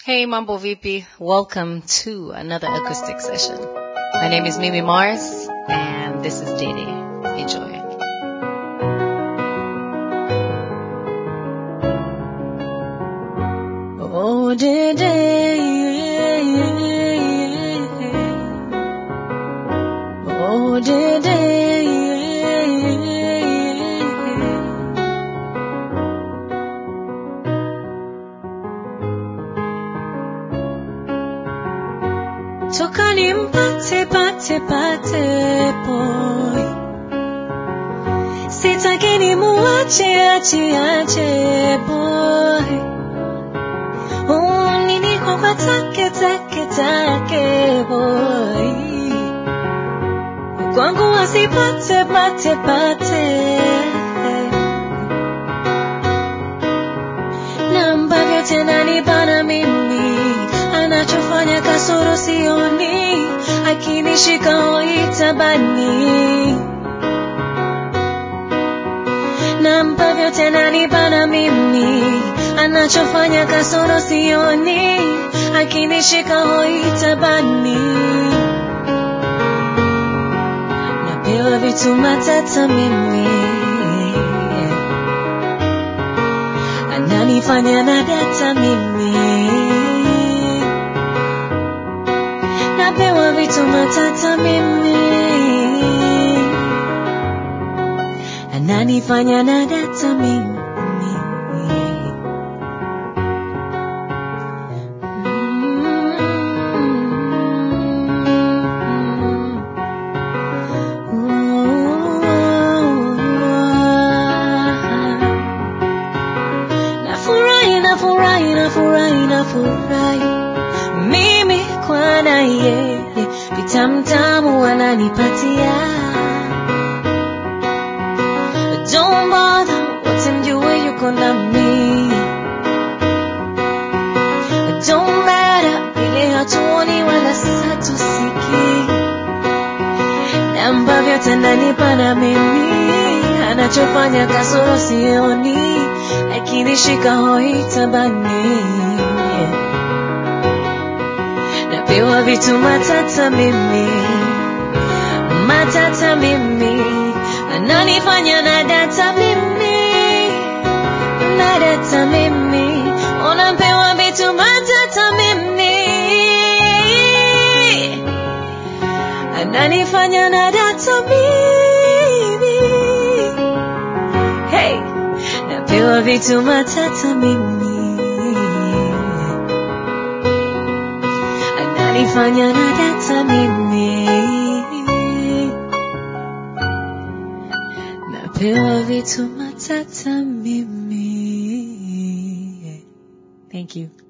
Hey, Mambo VP. Welcome to another acoustic session. My name is Mimi Mars, and this is Didi. Enjoy. Oh, Didi. Oh, Didi. Toka nimpate pate pate boy, sitaki nimuache ache ache boy. Oh, nini kwa take take take boy, kwangu asipate pate pate namba vyote nanibana mimi, anachofanya kasoro sioni, akinishika hoitabani nampa vyote nanibana mimi, anachofanya kasoro sioni, akinishika hoitabani napewa vitu matata mimi ananifanya na data mimi napewa vitu matata mimi ananifanya na data mimi Nafurahi, nafurahi, nafurahi, nafurahi mimi kwa na yeye, vitamtamu ananipatia. Don't bother, wote mjue yuko nami. Don't matter, vile hatuoni wala satusiki, na ambavyo tandanipa na mimi, anachofanya kasoro sioni, akinishika hoitabani napewa vitu matata mimi, matata mimi, ananifanya na data mimi, na data mimi, unapewa vitu matata mimi, ananifanya na data mimi, hey, napewa vitu matata mimi ananifanya na data mimi, napewa vitu matata mimi. Thank you.